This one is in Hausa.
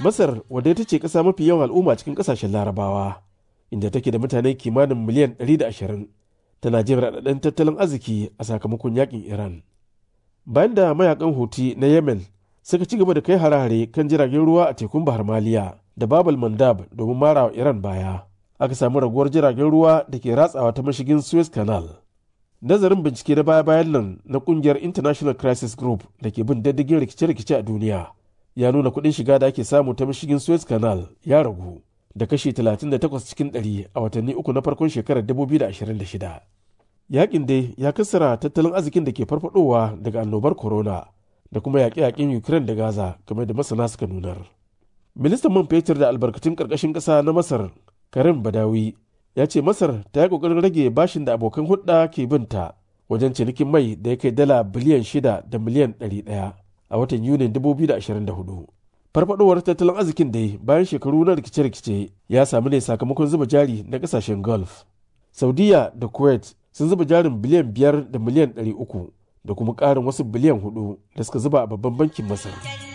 Masar wadda ita ce ƙasa mafi yawan al'umma cikin ƙasashen larabawa inda take da mutane kimanin miliyan 120 tana jin raɗaɗin tattalin arziki a sakamakon yakin Iran. Bayan da mayakan Houthi na Yemen suka ci gaba da kai harare kan jiragen ruwa a tekun Bahar Maliya da Babal Mandab domin mara wa Iran baya. Aka samu raguwar jiragen ruwa da ke ratsawa ta mashigin Suez Canal. Nazarin bincike na baya-bayan nan na kungiyar International Crisis Group da ke bin diddigin rikice-rikice a duniya ya nuna kuɗin shiga da ake samu ta mashigin Suez Canal ya ragu da kashi 38 cikin 100 a watanni uku na farkon shekarar 2026. Yakin dai ya kassara tattalin arzikin da ke farfadowa daga annobar corona da kuma yaƙe-yaƙen Ukraine da Gaza kamar da masana suka nunar. Ministan man fetur da albarkatun ƙarƙashin ƙasa na Masar Karim Badawi ya ce Masar ta yi ƙoƙarin rage bashin da abokan hulɗa ke binta wajen cinikin mai da ya kai dala biliyan shida da miliyan ɗari ɗaya a watan Yunin 2024. Farfadowar tattalin arzikin dai bayan shekaru na rikice-rikice ya samu ne sakamakon zuba jari na ƙasashen Gulf. Saudiya da Kuwait sun zuba jarin biliyan biyar da miliyan ɗari uku da kuma ƙarin wasu biliyan hudu da suka zuba a babban bankin Masar.